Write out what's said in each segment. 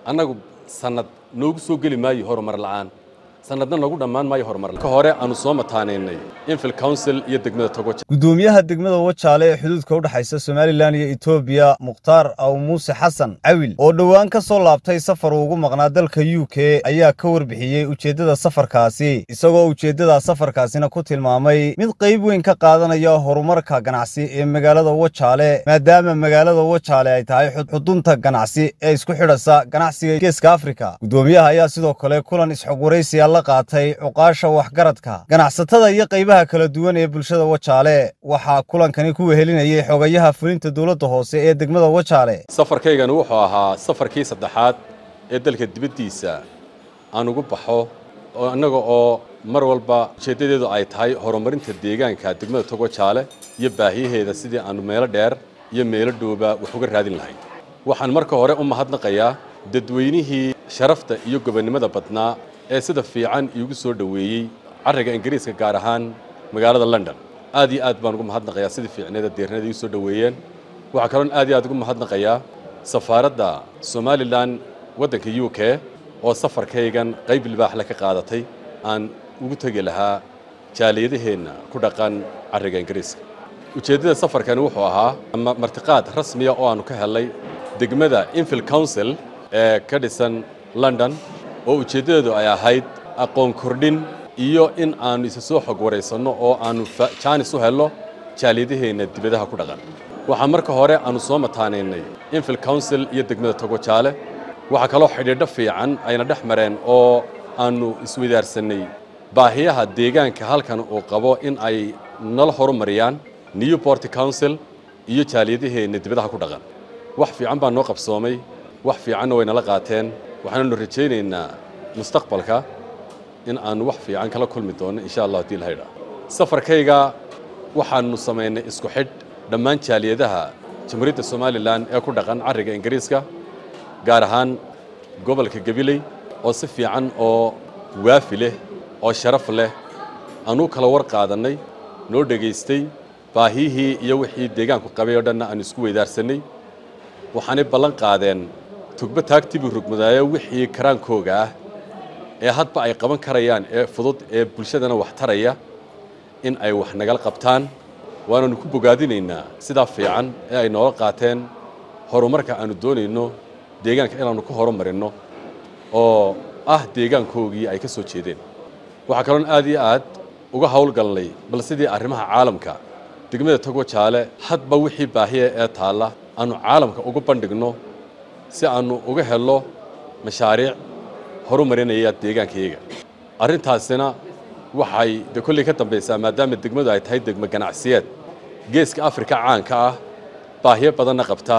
annagu sanad noogu soo geli maayo horumar la'aan sanadna nagu dhammaan maayo horumar ka hore aanu soo mataanaynay infil council iyo degmada togo gudoomiyaha degmada wajaale ee xuduudka u dhexaysa somalilan iyo etoobiya mukhtaar aw muuse xasan cawil oo dhowaan ka soo laabtay safar uu ugu maqnaa dalka u k ayaa ka warbixiyey ujeeddada safarkaasi isagoo ujeeddada safarkaasina ku tilmaamay mid qayb weyn ka qaadanaya horumarka ganacsi ee magaalada wajaale maadaama magaalada wajaale ay tahay xudunta ganacsi ee isku xidhasa ganacsiga geeska afrika gudoomiyaha ayaa sidoo kale kulan isxogwaraysiya la qaatay cuqaasha waxgaradka ganacsatada iyo qaybaha kala duwan ee bulshada wajaale waxaa kulankani ku wehelinayay xogayaha fulinta dowladda hoose ee degmada wajaale safarkaygani wuxuu ahaa safarkii saddexaad ee dalka dibaddiisa aan ugu baxo oo annaga oo mar walba ujeeddadeedu ay tahay horumarinta deegaanka degmada togo jaale iyo baahiyaheeda sidii aanu meelo dheer iyo meelo dhowba wax uga raadin lahayn waxaan marka hore u mahadnaqayaa dadweynihii sharafta iyo gobonnimada badnaa ee sida fiican iigu soo dhoweeyey carriga ingiriiska gaar ahaan magaalada london aad iyo aad baan ugu mahadnaqayaa sidii fiicneeda deernada iigu soo dhoweeyeen waxaa kaloon aad iyo aad ugu mahadnaqayaa safaaradda somalilan waddanka u k oo safarkaygan qayb libaaxle ka qaadatay aan ugu tegi lahaa jaaliyadaheenna ku dhaqan carriga ingiriiska ujeeddada safarkani wuxuu ahaa martiqaad rasmiya oo aanu ka helnay degmada infil council ee ka dhisan london oo ujeeddadeedu ay ahayd aqoon kordhin iyo in aanu isa soo xog waraysanno oo aanu jaanis u helno jaaliyadaheenna dibadaha ku dhaqan waxaa marka hore aanu soo mataanaynay infil council iyo degmada togo jaale waxaa kaloo xidhiidho fiican ayna dhex mareen oo aanu isweydaarsanay baahiyaha deegaanka halkan uu qabo in ay nala horumariyaan newport council iyo jaaliyadaheenna dibadaha ku dhaqan wax fiican baa noo qabsoomay wax fiicanna way nala qaateen waxaananu rajaynaynaa mustaqbalka in aanu wax fiican kala kulmi doono insha allah hadii lahaydha safarkayga waxaanu samaynay isku xidh dhammaan jaaliyadaha jamhuuriyadda somalilan ee ku dhaqan carriga ingiriiska gaar ahaan gobolka gabiley oo si fiican oo waafi leh oo sharaf leh aanu kala war qaadannay noo dhegaystay baahiyihii iyo wixii deegaanku qabay oo dhanna aanu isku weydaarsanay waxaanay ballan qaadeen tugba taagtibii rugmadaayo wixii karaankooga ah ee hadba ay qaban karayaan ee fudud ee bulshadana wax taraya in ay wax nagala qabtaan waananu ku bogaadinaynaa sidaa fiican ee ay noola qaateen horumarka aanu doonayno deegaanka inaannu ku horumarinno oo ah deegaankoogii ay ka soo jeedeen waxaa kaloon aad iyo aad uga howlgalnay bal sidii arrimaha caalamka degmada togo jaale hadba wixii baahiya ee taalla aanu caalamka uga bandhigno si aanu uga helno mashaariic horumarinaya deegaankayaga arrintaasina waxay de kolley ka dambaysaa maadaama degmadu ay tahay degmo ganacsiyeed geeska afrika caanka ah baahiyo badanna qabta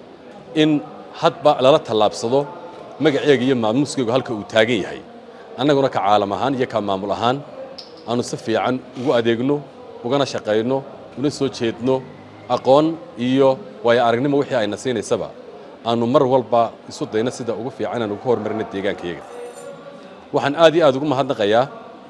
in hadba lala tallaabsado magaceega iyo maamuuskeygu halka uu taagan yahay annaguna ka caalam ahaan iyo ka maamul ahaan aanu si fiican ugu adeegno ugana shaqayno una soo jeedno aqoon iyo waayo aragnimo wixii ayna siinaysaba aanu mar walba isu dayno sida ugu fiican aan ugu horumarino deegaankayaga waxaan aad iyo aad ugu mahadnaqayaa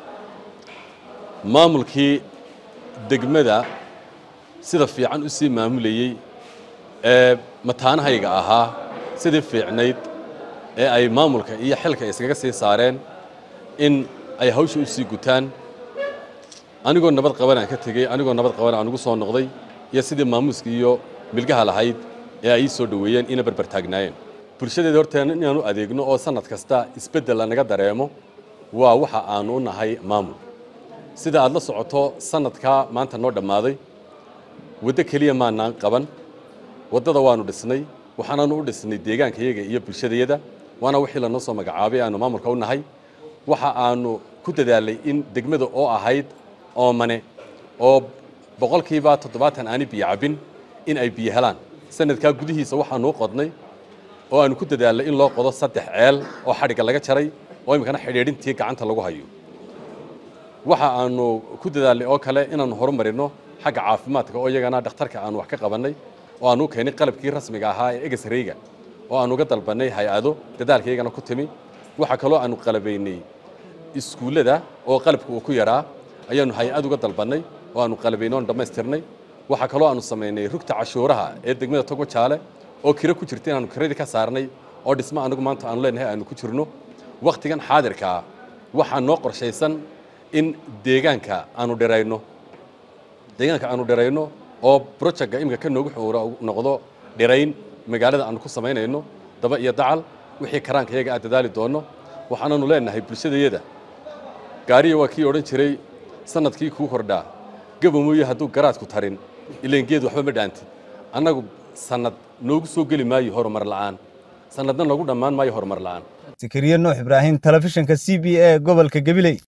maamulkii degmada sida fiican u sii maamulayey ee mataanahayga ahaa sidii fiicnayd ee ay maamulka iyo xilka iskaga sii saareen in ay hawsha u sii gutaan anigoo nabad qaban aan ka tegey anigoo nabad qaban aan ugu soo noqday iyo sidii maamuuska iyo milgaha lahayd ee ay ii soo dhoweeyeen ina barbar taagnaayeen bulshadeeda horteena inaanu adeegno oo sannad kasta isbeddel lanaga dareemo waa waxa aanu u nahay maamul sida aad la socoto sannadkaa maanta noo dhammaaday waddo keliya maanaan qaban waddada waanu dhisnay waxaanaanu u dhisnay deegaankayaga iyo bulshadayada waana wixii lanoo soo magacaabay aanu maamulka u nahay waxa aanu ku dadaalay in degmada oo ahayd oomane oo boqolkiiba toddobaatan aani biyo cabbin in ay biyo helaan sanadkaa gudihiisa waxaanu u qodnay oo aanu ku dadaalnay in loo qodo saddex ceel oo xadhigga laga jaray oo iminkana xidhiidhintii gacanta lagu hayo waxa aanu ku dadaalnay oo kale inaannu horumarino xagga caafimaadka oo iyagana dhakhtarka aanu wax ka qabannay oo aanu u keenay qalabkii rasmiga ahaa ee egesreyga oo aanu uga dalbannay hay-ado dadaalka iyagana ku timi waxaa kaloo aanu qalabaynay iskuullada oo qalabka uu ku yaraa ayaanu hay-ad uga dalbannay oo aanu qalabaynay oon dhammaystirnay waxaa kaloo aanu samaynay rugta cashuuraha ee degmada togo jaale oo kiro ku jirta inaanu kiradii ka saarnay oo dhismo anagu maanta aanu leenahay aanu ku jirno wakhtigan xaadirkaa waxaa noo qorshaysan in deegaanka aanu dhirayno deegaanka aanu dhirayno oo brojectka imika ka noogu xoora noqdo dhirayn magaalada aanu ku samaynayno daba iyo dacal wixii karaanka iyaga aad dadaali doonno waxaananu leenahay bulshadayada gaariya waa kii odhan jiray sanadkii kuu kordhaa gabamooye hadduu garaadku tarin ilangeed waxba ma dhaantid annagu sannad noogu soo geli maayo horumar la'aan sannadna noogu dhammaan maayo horumar la'aan sikariye nuux ibraahim telefishinka c b a gobolka gabiley